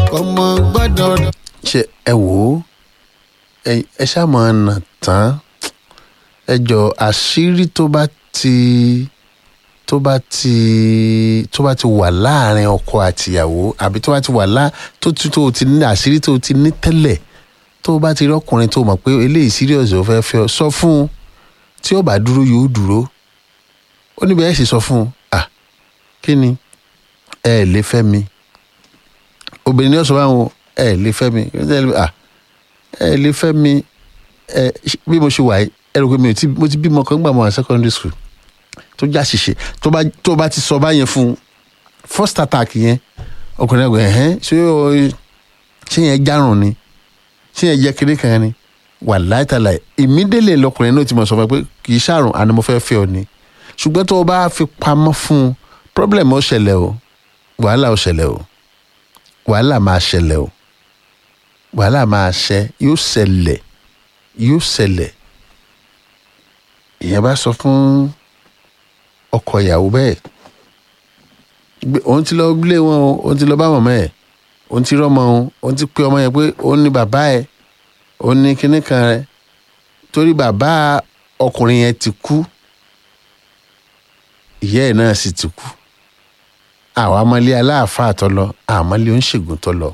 ọmọ gbọ́dọ̀ ṣe ẹ wò ó ẹ ẹ ṣáà máa nà tán ẹ jọ àṣírí tó bá ti tó bá ti tó bá ti wà láàrin ọkọ àtìyàwó àbí tó bá ti wà lá tó ti tó ti ní àṣírí tó ti ní tẹ́lẹ̀ tó bá ti rí ọkùnrin tó mọ̀ pé eléyìí serious ò fẹ́ fẹ́ ọ sọ fún un tí ó bá dúró yóò dúró ó níbi ẹ̀ sì sọ fún un à kí ni ẹ ẹ̀ lè fẹ́ mi obìnrin ní ọ̀sán báwọn ẹ ẹ̀ lè fẹ́ mi à ẹ ẹ̀ lè fẹ́ mi ẹ bí mo ṣe wà yìí ẹ rò pé mi ò tí mo ti bímọ kan gbà mọ́ àwọn secondary school tó já ṣìṣe tó bá tó bá ti sọ báyẹn fún un first attack yẹn ọkùnrin ẹgbẹ ẹhẹn ṣé o ṣé yẹn járùn ni ṣé yẹn jẹ kiri kan ni wà láìtàlà ìmídélé lọkùnrin náà ti mọ̀ sọ fún ẹ pé kì í ṣàrùn àni mo fẹ́ fẹ́ ọ ni ṣùgbọ́n tó o bá fi pamọ́ fún un problem ó ṣẹlẹ̀ o wàhálà ó ṣẹlẹ̀ o wàhálà máa ṣẹlẹ̀ o wàhálà máa ṣẹ yóò ṣẹlẹ̀ yóò ṣẹlẹ̀ ìyẹn bá sọ fún ọkọ ìyàwó bẹ́ẹ̀ gbé- òun ti lọ lé wọn o òun ti lọ bá mọ̀mọ́ ẹ̀ òun ti rọ́mọ òun òun ti pé ọmọ yẹn pé òun ní bàbá ẹ̀ òun ní kinní kan rẹ̀ torí bàbá ọkùnrin yẹn ti kú ìyá ẹ̀ náà sì ti kú àwọn amọ̀lé aláàfáà tó lọ àwọn amọ̀lé oníṣègùn tó lọ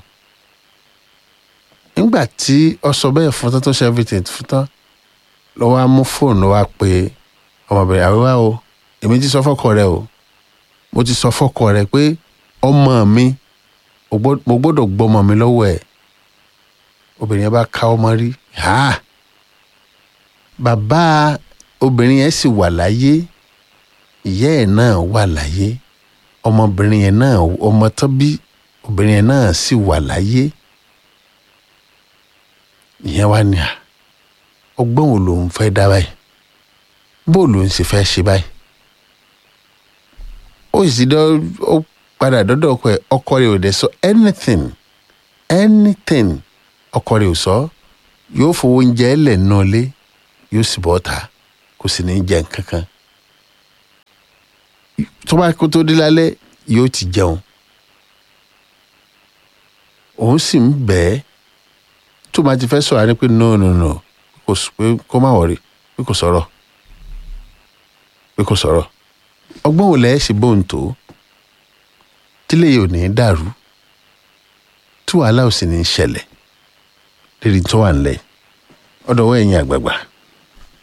nígbà tí ọ sọ bẹ́ẹ̀ fún tán tó ṣe everything fún tán lọ́wọ́ á mú fóònù wá pé ọmọbìnrin àwíwá o èmi ti sọ fọ́kọ rẹ o mo ti sọ fọ́kọ rẹ pé ọmọ mi o gbọ́- mo gbọ́dọ̀ gbọ́mọ mi lọ́wọ́ ẹ̀ obìnrin yẹn bá ká ọmọ rí ha bàbá obìnrin yẹn sì wà láyé ìyá ẹ̀ náà wà láyé ọmọbìnrin yẹn náà ọmọ tó bí obìnrin yẹn náà sì wà láyé ìyẹn wá ní à ọgbọ́n wo lòun fẹ́ dá báyìí bó lòun sì fẹ́ ṣe báyìí ó sì dọ́ ó padà dọ́dọ̀ ọkọ ẹ̀ ọkọ rẹ̀ ò dẹ̀ sọ anything anything ọkọ rẹ̀ ò sọ yóò fowó oúnjẹ ẹlẹ̀ náà lé yóò sì bọ́ ta kò sì ní jẹ nǹkan kan tó bá kó tó dé lálẹ́ yóò ti jẹun òun sì ń bẹ́ẹ̀ tó máa ti fẹ́ sọ̀rọ̀ á ní pé no no no kò s- pé kó má wọ̀rí pé kò sọ̀rọ̀ pé kò sọ̀rọ̀ ọgbọ́n wo lẹ́ẹ̀ ṣe bóun tó tílé yìí ò ní í dàrú tí wàhálà ò sì ní í ṣẹlẹ̀ lérí tó wà nílẹ̀ ọ̀dọ̀ ọwọ́ ẹ̀yin àgbààgbà